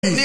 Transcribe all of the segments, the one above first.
ní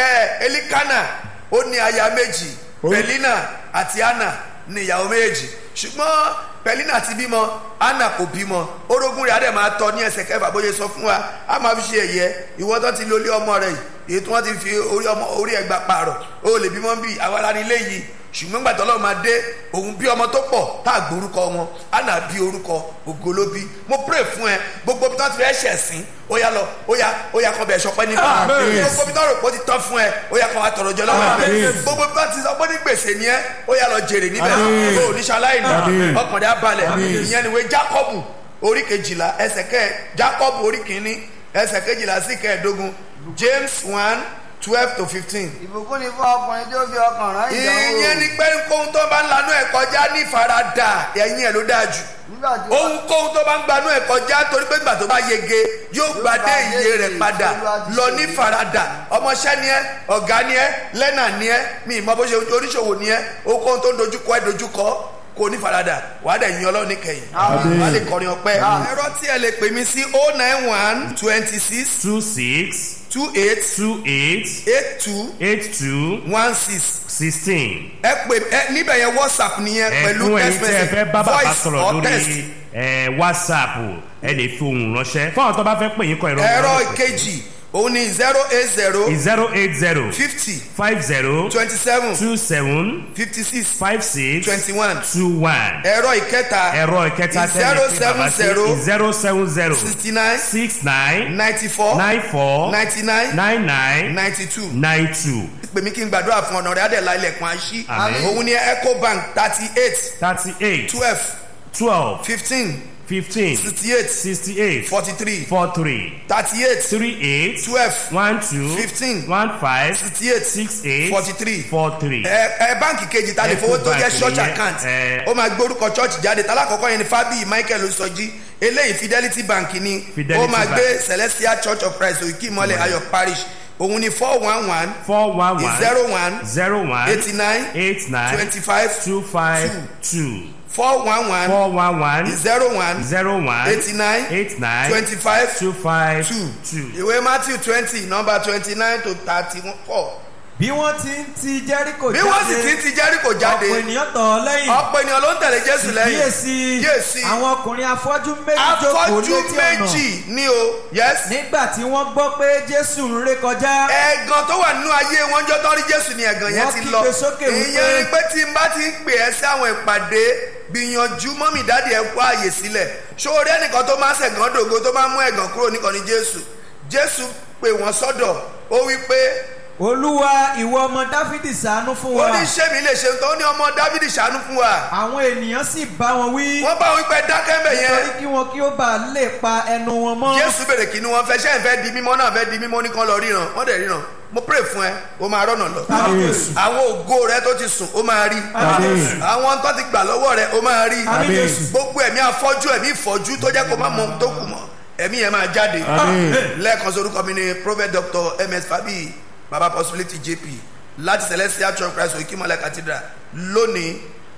ẹ elikana ó ní aya méjì pẹ̀línà àti anna ní ìyàwó méjì ṣùgbọ́n pẹ̀línà ti bímọ anna kò bímọ orogún rẹ̀ á dẹ̀ máa tọ́ ní ẹsẹ̀ kẹfà bóyá sọ fún wa á máa fi ṣe ẹ̀yẹ ìwọ tó ti lólé ọmọ rẹ̀ yìí èyí tí wọ́n ti fi orí ọmọ orí ẹgbà pààrọ̀ ó lè bímọ bí àwa la ní ilé yìí ṣùgbọ́n gbàtọ́ lọ́wọ́ máa dé òun bí ọmọ tó pọ̀ tá a gbórúkọ wọn anna bí orúkọ ògo ló bí mo pray fún ẹ gbogbo bí wọ́n ti fẹ́ ṣẹ̀sìn ó yá lọ ó yá ó yá kọ́ bẹ̀ ṣọpẹ́ nípa gbogbo bí wọ́n rò pé ó ti tán fún ẹ ó yá kọ́ wa tọrọ jọ lọ́wọ́ ẹ gbogbo bí wọ́n ti sọ pé ní gbèsè ni ẹ ó yá lọ jèrè níbẹ̀ ó oníṣàlàyé ní ọkàn rẹ̀ abalẹ̀ ìyẹn ni wé Jacob orí kejìlá ẹsẹ̀ kẹ́ Jacob orí kìíní ẹsẹ̀ kejìlá sí kẹẹ̀ẹ́dógún James one twelve to fifteen. ìbùkún ni fún ọkùnrin tí ó fi ọkàn rán ìdánwò. ìyẹn ni pé kóhun tó bá ń lanú ẹ̀ kọjá ní ìfaradà ẹ̀yìn ẹ̀ ló dáa jù nígbà tí ó ohunkóhun tó bá ń gbanú ẹ̀ kọjá torí pé gbà tó bá yege yóò gbadé iye rẹ̀ padà lọ ní faradà ọmọọṣẹ́ ni ẹ́ ọ̀gá ni ẹ́ lẹ́nà ni ẹ́ mi ìmọ̀ bó ṣe oníṣòwò ni ẹ́ ohunkóhun tó ń dojúkọ ẹ́ dojúkọ kò ní faradà wà á dẹ̀ yin ọlọ́run níkẹyìn wà á lè kọrin ọpẹ́ ẹ̀rọ tí ẹ lè pè mí sí oh nine one twenty six two six two eight two eight eight two eight two one six sixteen. ẹ pè ẹ níbẹ̀ yẹn whatsapp nìyẹn pẹ̀lú ẹ̀fún text ẹ̀yin tí ẹ message fẹ́ bá bàbá voice sọ̀rọ̀ or text. lórí ẹ̀, whatsapp ẹ lè fi ohùn ránṣẹ́ fún àwọn tó bá fẹ́ pè yín kọ ẹ̀rọ ẹ̀rọ ìkejì òun ni zero eight zero zero eight zero fifty five zero twenty seven two seven fifty six five six twenty one two one ẹ̀rọ ìkẹta ẹ̀rọ ìkẹta zero tẹ́lẹ̀ pé bàbá seven zero sí zero seven zero sixty nine six nine ninety four nine four ninety nine nine nine ninety two nine two pè mí kí n gbàdúrà fún ọ̀nà rẹ̀ adẹ̀lá ilẹ̀kùn àṣì Àmín. òun ni ecobank thirty eight thirty eight twelve twelve fifteen fifteen sixty eight sixty eight forty three four three thirty eight three eight twelve one two Fifteen. one five sixty eight six eight forty three four three. ẹ ẹ báǹkì kejì ta lè fowó tó jẹ Ecobank church nìyẹn, account ẹ. ó máa gbórúkọ church jáde tálákọ̀ọ́kọ́ yẹn ni fábíyì michael sọjí eléyìí fidelity bank ni Fidelity ó máa Bank. gbé celestial church of christ òkè ìmọ̀lẹ̀ ayọ̀ parish òun ni four one one four one one zero one zero one eighty nine eight nine twenty five two five two four one one four one one zero one zero one eighty nine eight nine twenty five two five two two. ìwé matthew twenty number twenty nine to thirty four bí wọ́n ti ń ti jẹ́ríkò bí wọ́n sì ti ń ti jẹ́ríkò jáde ọ̀pọ̀ ènìyàn tọ̀ ọ́ lẹ́yìn ọ̀pọ̀ ènìyàn ló ń tẹ̀lé jésù lẹ́yìn kíyèsí kíyèsí àwọn ọkùnrin afọ́jú méjì jókòó afọ́jú létí ọ̀nà méjì ní o yes nígbà tí wọ́n gbọ́ pé jésù ń ré kọjá ẹ̀gàn tó wà nínú ayé wọn jọ tán rí jésù ni ẹ̀gàn yẹn Wọ́n ti kígbe lọ sókè wípé- ìyẹn ni pé tí n bá ti ń pè ẹ́ sí àwọn ìpàdé gbìyànjú mọ́mì dáàdì ẹ̀ kó àyè sílẹ̀ ṣòro ẹnìkan tó máa ń ṣẹ̀gàn dògo tó máa ń mú ẹ̀gàn kúrò nìkan ni jésù jésù pè wọ́n sọ́dọ̀ ó wí pé olúwa ìwọ ọmọ dáfídì ṣàánú fún ó wa ní sẹ́mi lè ṣe tó ní ọmọ dávidi ṣàánú fún wa àwọn ènìyàn sì bá wọn wí wọ́n bá wọn pẹ́ dákẹ́ mbẹ̀ nítorí yẹn kí wọn kí ó bá lè pa ẹnu wọn mọ́ jésù bèrè kí ni wọ́n fẹ́ ṣẹ́ ń fẹ́ di mímọ́ náà fẹ́ di mímọ́ ní kan lọ ríran wọ́n dẹ̀ ríran mo pray fún ẹ o máa rọ́nà lọ Jésù. àwọn ògo rẹ tó ti sùn o máa rí Jésù. àwọn tó ti gbà lọ́wọ́ rẹ o máa rí Àmín Jésù. gbogbo ẹ̀mí afọ́jú ẹ̀mí ìfọ́jú tó jẹ́ kó má mọ ohun tó kù mọ́ ẹ̀mí yẹn máa jáde lẹ́ẹ̀kan sorúkọ mi ni prophet doctor ms fabi baba possibility jp láti celestial church christ okimole cathedral lónìí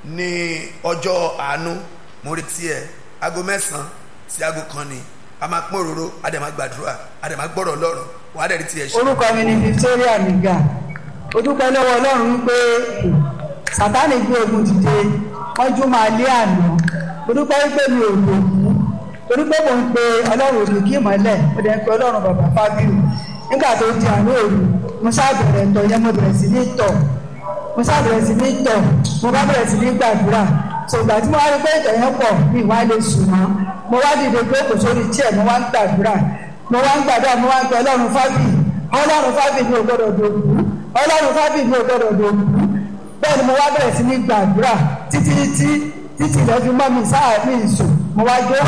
ní ọjọ́ àánú mo retí ẹ aago mẹ́sàn-án sí aago kan ni a máa pín òróró a dẹ̀ máa gbàdúrà a dẹ̀ máa gbọ́rọ̀ lọ́rùn wàá dẹ̀ rí tiẹ̀ ṣe. orúkọ mi ni victoria niga ó dúpẹ́ lọ́wọ́ ọlọ́run wípé sátánì gbé ogun dìde wọ́n jú máa lé àná ó dúpẹ́ wípé mi ò lò mú torí pé mò ń pe ọlọ́run òbí kí ìmọ̀lẹ̀ mo dẹ̀ ń pe ọlọ́run bàbá fábíù nígbà tó di àná òru mo ṣàbẹ̀rẹ̀ tọ̀ yẹn mo bẹ̀rẹ̀ sí ní tọ̀ mo ṣàbẹ̀rẹ̀ sí ní tọ̀ mo bá bẹ̀rẹ̀ sí ní gbàdúrà ṣùgbọ́n tí mo wá rí pé ìtọ̀ yẹn pọ̀ mi wá lè sùn mọ́ mo wá dìde pé kò sórí tíẹ̀ mo wá ń gbàdúrà mo wá ń gbàdúrà mo wá ń pe ọlọ́run fábíù ọlọ́run fábíù mi ò gbọ́dọ̀ dòkú ọlọ́run fábíù mi ò gbọ́dọ̀ dòkú bẹ́ẹ̀ ni mo wá bẹ̀rẹ̀ sí ní gbàdúrà títí títí títí lọ́ fi mọ́ mi sáà mi sùn mo wá jó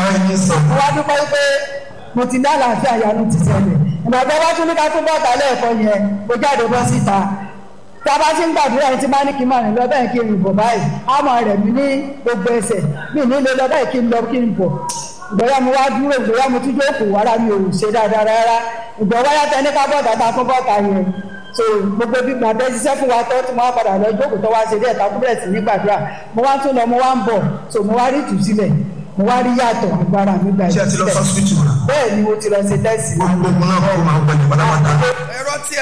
mo wá dúpẹ́ pé mo ti ní àlàáfíà yanu ti ṣẹlẹ̀ ìgbàgbọ́ wá tún ní ká tún bọ́ta lẹ́ẹ̀kọ́ yẹn mo jáde bọ́ síta tá a bá ti ń gbàdúrà yẹn tí máa ní kí n máa rìn lọ bẹ́ẹ̀ kí n rìn bọ̀ báyìí á máa rẹ̀ mí ní gbogbo ẹsẹ̀ mi ní lè lọ báyìí kí n lọ kí n bọ̀ ìgbọ̀yà mo wá dúró ìgbọ̀yà mo tún jókòó ara mi ò ṣe dáadáa rárá ìgbọ̀wá yàtọ̀ ní ká bọ́ta ta fún bọ́ta yẹn so gbogbo bí gbàgbé ṣiṣẹ́ fún wa tó tí mo wá padà lọ jókòó tó wá ṣe díẹ̀ ká kúbẹ̀rẹ̀ sí ní gbàdúrà mo wá tún lọ mo wá ń bọ̀ so mo wá rí ìtúsílẹ̀ mo wá rí yàtọ̀ agbára mi gba ṣé ẹ ti lọ ìbílẹ̀ sọ́sibítù náà bẹ́ẹ̀ ni mo ti lọ ṣe tẹ́sì náà gbogbo ogun náà kó máa wọlé pátápátá. ẹ̀rọ tí